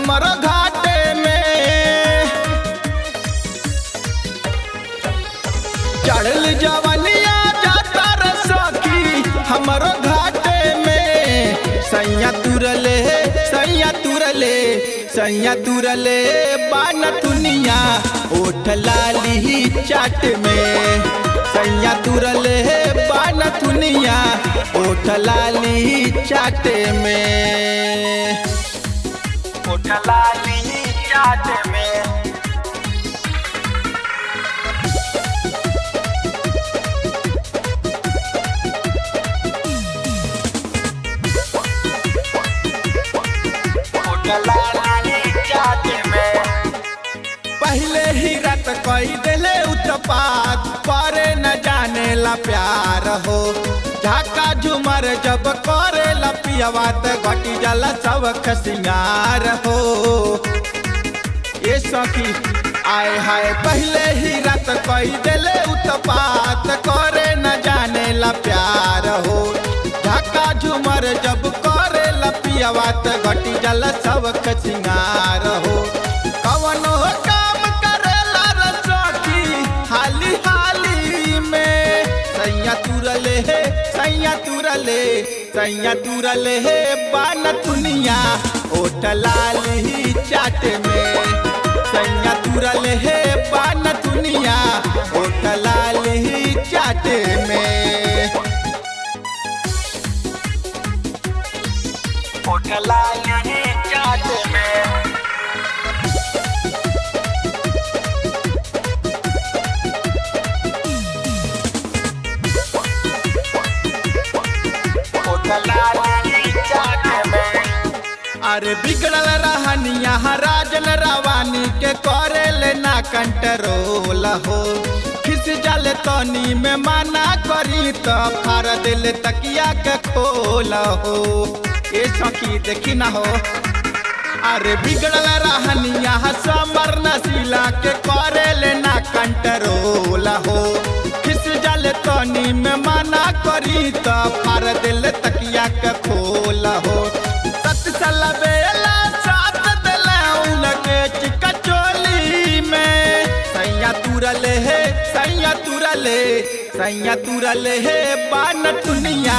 हमरो घाटे में चढ़ल जवनिया जाता रे सखी हमरो घाटे में सैया तुरले सैया तुरले सैया तुरले बान दुनिया ओठ लाली चाट में सैया तुरले बान दुनिया ओठ लाली चाट में ओठ लाली चाट में पहले ही रात कई दिले उत्पात करे न जाने ला प्यार हो झाका झुमर जब करे ला पियवा त घटी जाला सबक सिंगार हो ये सखी आए हाय पहले ही रात कई दिले उत्पात करे न जाने ला प्यार हो झाका झुमर जब करे ला पियवा त घटी जाला सबक सिंगार हो कवनो काम करेला रे सखी हाली हाली में सैया तुरले हे सैया तुरले सैया तुरले हे बान दुनिया ओठ लाली चाट में सैया तुरले हे बान दुनिया ओठ लाली चाट में ओठ लाली चाट में अरे बिगड़ल रहनिया राजन रवानी के करे लेना कंट्रोल हो खिस जल तनी में मना करी तो फार दिल तकिया के खोल हो ए सखी देखी ना हो अरे बिगड़ल रहनिया समर नशीला के करे लेना कंट्रोल हो खिस जल तनी में मना करी तो फार दिल तकिया के खोल हो सत सला बेला साथ दिला उनके चिका चोली में सैया तुरले हे सैया तुरले सैया तुरले हे बान दुनिया